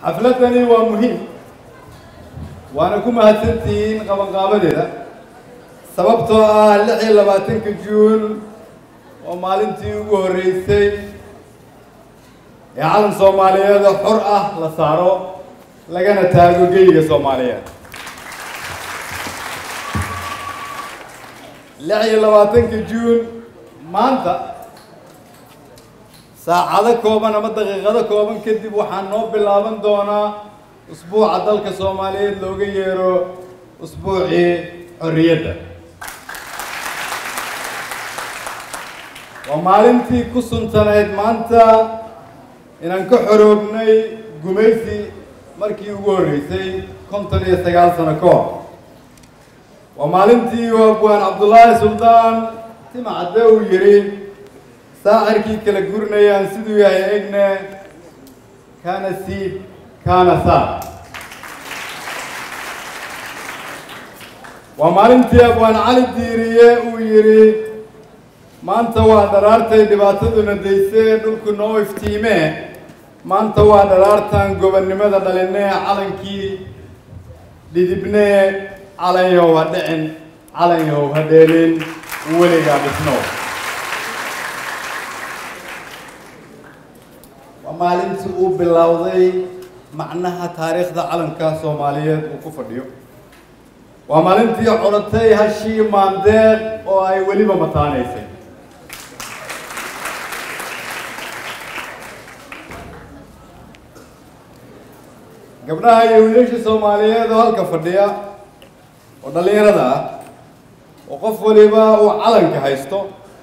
xafladani waa muhiim waana ku mahadsantihiin qabanqaabadeeda sababtoo ah lix iyo labaatanka juun oo maalintii ugu horreysay ee calan soomaaliyeed oo xor ah la saaro lagana taago geyiga soomaaliyeed lix iyo labaatanka juun maanta saacado kooban ama daqiiqado kooban kadib waxaa noo bilaaban doonaa usbuuca dalka soomaaliyeed looga yeero usbuucii xorriyadda waa maalintii ku suntanayd maanta inaan ka xoroobnay gumaysi markii ugu horreysay konton iyo sagaal sano ka hor waa maalintii abwaan cabdullaahi suldaan timacadde uu yidhi saacirkii kala gurinayaan siduu yahay egne kaana siib kaana saar waa maalintii abwaan cali diiriye uu yidhi maanta waa dharaartay dhibaataduna daysee dhulku noo iftiimee maanta waa dharaartan gobonnimada dhalinee calankii dhidibnee calanyow ha dhicin calanyow ha dheelin weligaa dhisnow waa maalintii uu bilowday macnaha taariikhda calanka soomaaliyeed uu ku fadhiyo waa maalintii codatay hashii maandeeq oo ay weliba mataanaysay gabdhaha iyo wiilasha soomaaliyeed oo halka fadhiya oo dhallinyarada ah oo qof waliba uu calanka haysto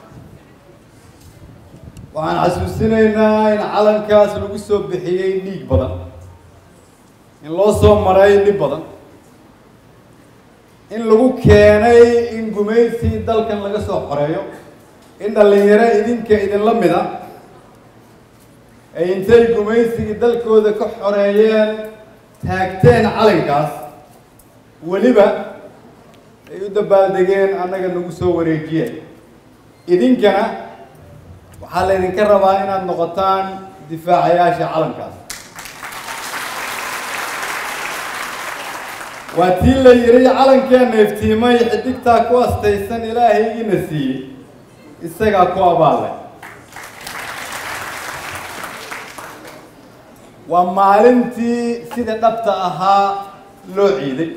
waxaan xasuusinaynaa in calankaas lagu soo bixiyey dhiig badan in loo soo maray dhib badan in lagu keenay in gumaysi dalkan laga soo xoreeyo in dhallinyaro idinka idinla mid a ay intay gumaysigii dalkooda ka xoreeyeen taagteen calankaas weliba ay u dabaaldegeen annaga nagu soo wareejiyeen idinkana waxaa laydinka rabaa inaad noqotaan difaacayaasha calankaas waa tii la yidhi calankeenna iftiimay xidigtaa ku astaysan ilaahaygiina siiyey isagaa ku abaallay waa maalintii sida dhabta ahaa loo ciiday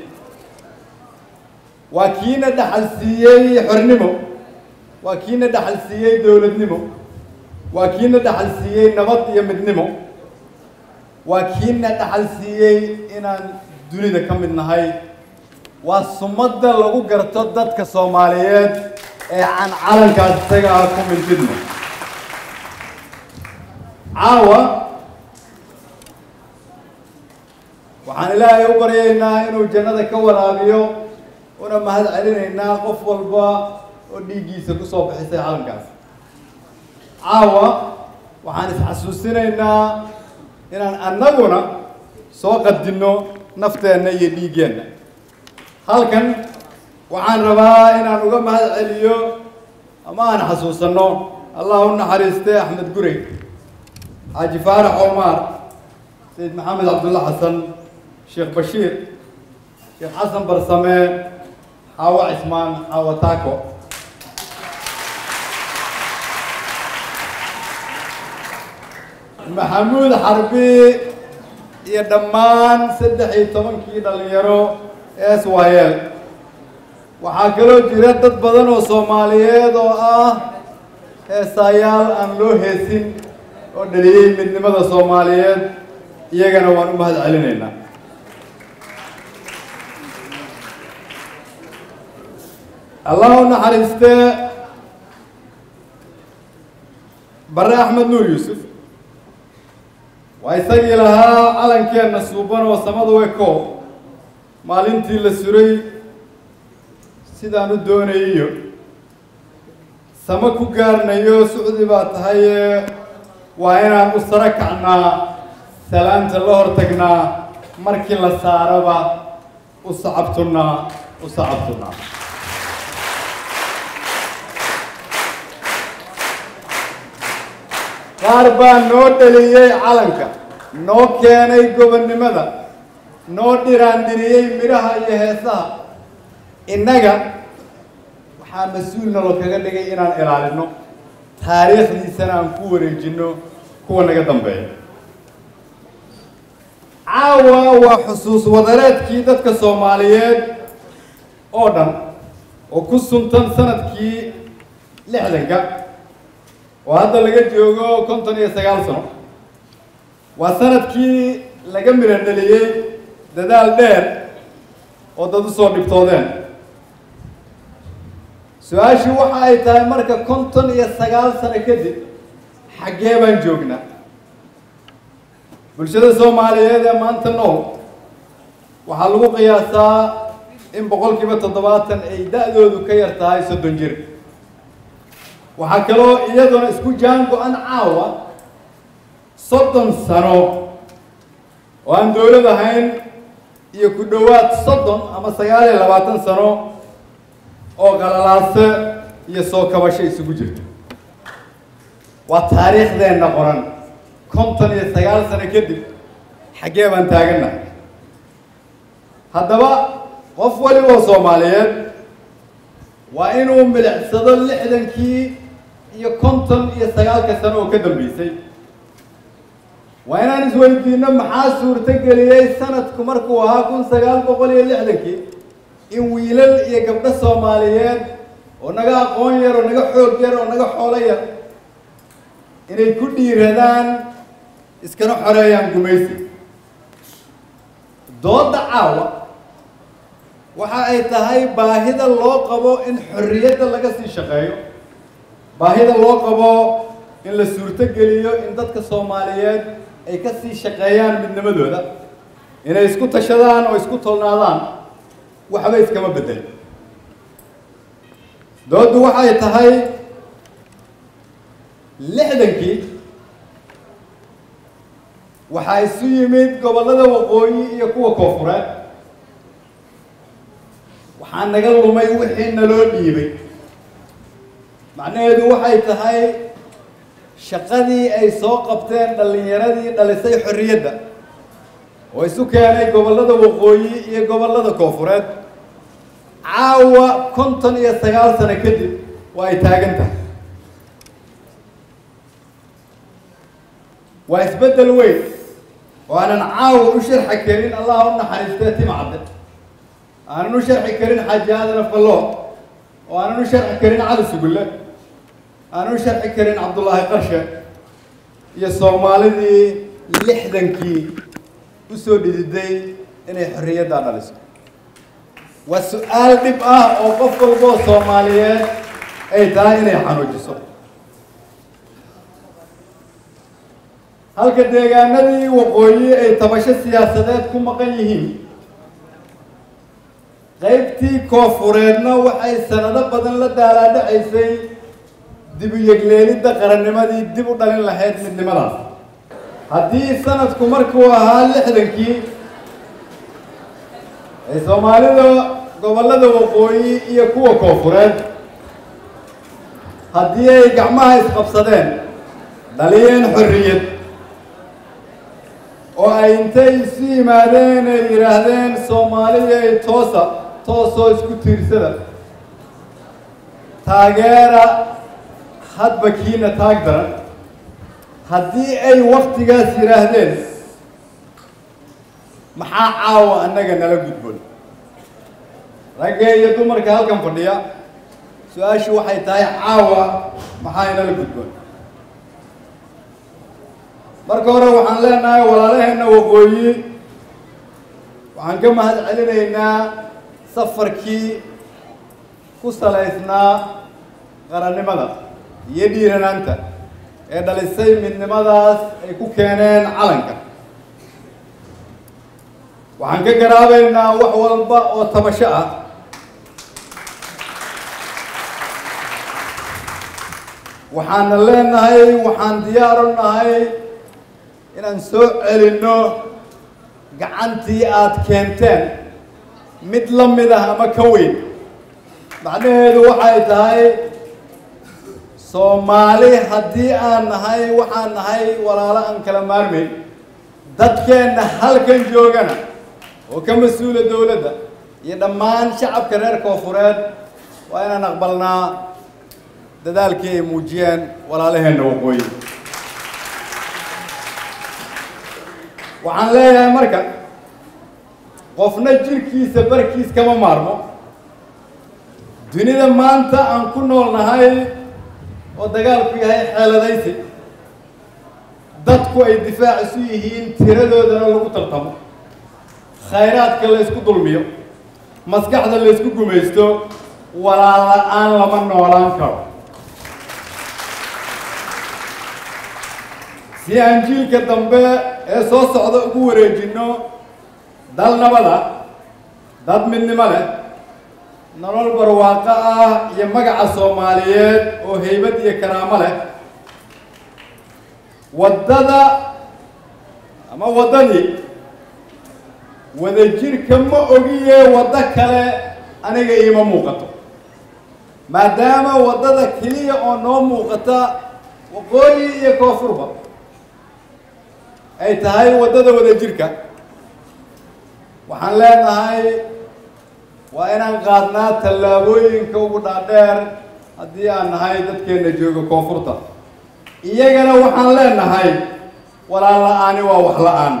waa kiina dhaxal siiyey xornimo waa kiina dhaxal siiyey dowladnimo waa kiina dhaxal siiyey nabad iyo midnimo waa kiina dhaxal siiyey inaan dunida ka mid nahay waa sumadda lagu garto dadka soomaaliyeed ee aan calankaas isaga ah ku mintidno caawa waxaan ilaahay u baryaynaa inuu jannada ka waraabiyo una mahad celinaynaa qof walba oo dhiiggiisa kusoo bixisay calankaas caawa waxaan isxasuusinaynaa inaan annaguna soo qadinno nafteenna iyo dhiiggeenna halkan waxaan rabaa inaan uga mahad celiyo ama aan xasuusanno allah u naxariistay axmed gurey xaaji faarax omar sayid maxamed cabdulla xasan sheekh bashiir sheekh xasan barsame xaawo cismaan xaawo taako maxamuud xarbi iyo dhammaan saddex iyo tobankii dhallinyaro ee swayel waxaa kaloo jira dad badan oo soomaaliyeed oo ah heesaayaal aan loo heesin oo dhaliyey midnimada soomaaliyeed iyagana waan u mahad celinaynaa allah u naxariistee bare axmed nuur yuusuf waa isagii lahaa calankeenna suuban oo samadu eko maalintii la suray sidaan u doonayiyo samo ku gaarnayo sucdi baa tahaye waa inaan u saro kacnaa salaanta la hor tagnaa markii la saaraba u sacabtunnaa u sacabtunnaa qaar baa noo dhaliyey calanka noo keenay gobonnimada noo dhiraandiriyey midhaha iyo heesaha innaga waxaa mas-uulna loo kaga dhigay inaan ilaalino taariikhdiisana aan ku wareejino kuwa naga dambeeya caawa waa xusuus wadareedkii dadka soomaaliyeed oo dhan oo ku suntan sanadkii lixdanka oo hadda laga joogo konton iyo sagaal sano waa sanadkii laga midho dheliyey dadaal dheer oo dad usoo dhibtoodeen su-aashii waxa ay tahay marka konton iyo sagaal sano kadib xaggee baan joognaa bulshada soomaaliyeed ee maanta nool waxaa lagu qiyaasaa in boqol kiiba toddobaatan ay da-doodu ka yar tahay soddon jir waxaa kaloo iyaduna isku jaan go-an caawa soddon sano oo aan dowlad ahayn iyo ku dhowaad soddon ama sagaal iyo labaatan sano oo qalalaase iyo soo kabasho isugu jirto waa taariikhdeenna qoran konton iyo sagaal sano kadib xaggee baan taagannahay haddaba qof waliba oo soomaaliyeed waa inuu milicsado lixdankii iyo konton iyo sagaalka sano oo ka dambeysay waa inaan isweydiino maxaa suurto geliyey sanadku markuu ahaa kun sagaal boqol iyo lixdankii in wiilal iyo gabdho soomaaliyeed oo naga aqoon yar oo naga xoog yar oo naga xoolo yar inay ku dhiiradaan iskana xoreeyaan gumaysi dooda caawa waxa ay tahay baahida loo qabo in xorriyadda laga sii shaqeeyo baahida loo qabo in la suurto geliyo in dadka soomaaliyeed ay ka sii shaqeeyaan midnimadooda inay isku tashadaan oo isku tolnaadaan waxba iskama bedel dooddu waxay tahay lixdankii waxaa isu yimid gobollada waqooyi iyo kuwa koofureed waxaa naga lumay wixii naloo dhiibay macnaheedu waxay tahay shaqadii ay soo qabteen dhallinyaradii dhalisay xorriyadda oo isu keenay gobollada waqooyi iyo gobollada koofureed caawa konton iyo sagaal sano kadib waa ay taagan tahay waa isbeddel weyn oo aanan caawa u sharxi karin allah u naxariistee timcadde aanan u sharxi karin xaaji aadan afqaloo oo aanan u sharxi karin cali sugulle aanan u sharxi karin cabdullaahi qarshe iyo soomaalidii lixdankii usoo dhididay inay xorriyaddaa dhaliso waa su-aal dhib ah oo qof walboo soomaaliyeed ay tahay inay xanuujiso halka deegaanadii waqooyi ay tabasho siyaasadeed ku maqan yihiin qaybtii koofureedna waxay sanado badan la daalaadhacaysay dib u yegleelidda qarannimadii dib u dhalin lahayd midnimadaas haddii sanadku markuu ahaa lixdankii ay soomaalida gobollada waqooyi iyo kuwa koofureed haddii ay gacmaha isqabsadeen dhaliyeen xorriyad oo ay intay isu yimaadeen ay yidhaahdeen soomaaliya ay toosa toosoo isku tiirsada taageera hadba kiina taag daran haddii ay waktigaas yidhaahdeen maxaa caawa annaga nala gudboon ragga iyo dumarka halkan fadhiya su-aashu waxay tahay caawa maxaa inala gudboon marka hore waxaan leenahay walaalaheenna waqooyi waxaan ka mahad celinaynaa safarkii ku salaysnaa qarannimada iyo dhiiranaanta ee dhalisay midnimadaas ay ku keeneen calanka waxaan ka garaabaynaa wax walba oo tabasho ah waxaana leenahay waxaan diyaar u nahay inaan soo celinno gacantii aada keenteen mid la mid ah ama ka weyn macnaheedu waxay tahay soomaali haddii aan nahay waxaan nahay walaalo aan kala maarmayn dadkeenna halkan joogana oo ka mas-uula dowladda iyo dhammaan shacabka reer koofureed waa inaan aqbalnaa dadaalkii ay muujiyeen walaalaheenna waqooyi waxaan leeyahay marka qofna jirkiisa barkiis kama maarmo dunida maanta aan ku nool nahay oo dagaalku yahay xeeladaysi dadku ay difaac isu yihiin tiradoodana lagu tartamo khayraadka la ysku dulmiyo maskaxda la ysku gumaysto walaal la-aan lama noolaan karo si aan jiilka dambe ee soo socda ugu wareejinno dal nabada dad midnimo leh nolol barwaaqo ah iyo magaca soomaaliyeed oo haybad iyo karaamo leh waddada ama waddadii wadajirka ma ogiye waddo kale aniga iima muuqato maadaama waddada keliya oo noo muuqata waqooyi iyo koonfurba ay tahay waddada wadajirka waxaan leenahay waa inaan qaadnaa tallaabooyinka ugu dhaadheer haddii aan nahay dadkeenna jooga koonfurta iyagana waxaan leenahay walaal la-aani waa wax la-aan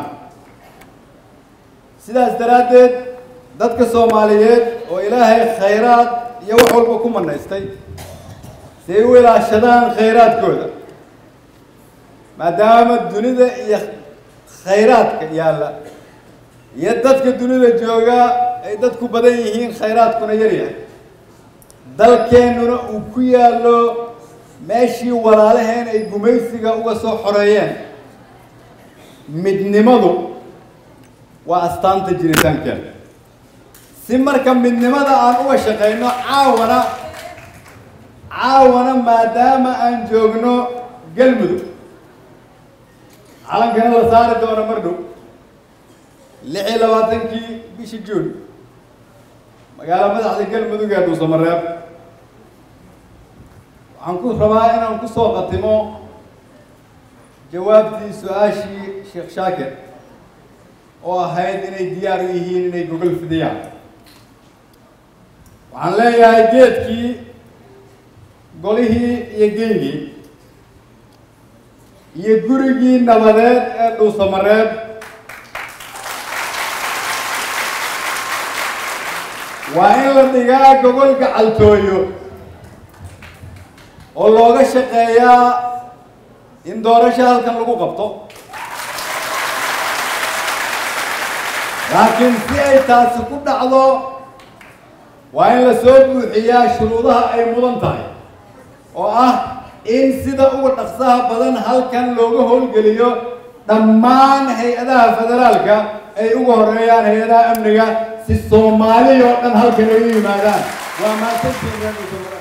sidaas daraaddeed dadka soomaaliyeed oo ilaahay khayraad iyo wax walba ku manaystay si ay u ilaashadaan khayraadkooda maadaama dunida iyo khayraadka yaalla iyo dadka dunida jooga ay dadku badan yihiin khayraadkuna yar yahay dalkeennuna uu ku yaallo meeshii walaalaheen ay gumaysiga uga soo xoreeyeen midnimadu waa astaanta jiritaankeena si marka midnimada aan uga shaqayno caawana caawana maadaama aan joogno galmudug calankana la saari doono mar dhow lix iyo labaatankii bishii juun magaalo madaxda galmudug ee dhuusamareeb waxaan ku rabaa inaan ku soo qatimo jawaabtii su-aashii sheekh shaakir oo ahayd inay diyaar u yihiin inay gogol fidiyaan waxaan leeyahay geedkii golihii iyo geygii iyo gurigii nabadeed ee dhuusamareeb waa in la dhigaa gogol gacaltooyo oo looga shaqeeyaa in doorasho halkan lagu qabto laakiin si ay taasi ku dhacdo waa in la soo buuxiyaa shuruudaha ay mudan tahay oo ah in sida uga dhaqsaha badan halkan looga howlgeliyo dhammaan hay-adaha federaalka ay uga horeeyaan hay-adaha amniga si soomaali oo dhan halkan ay u yimaadaan waa maasantiina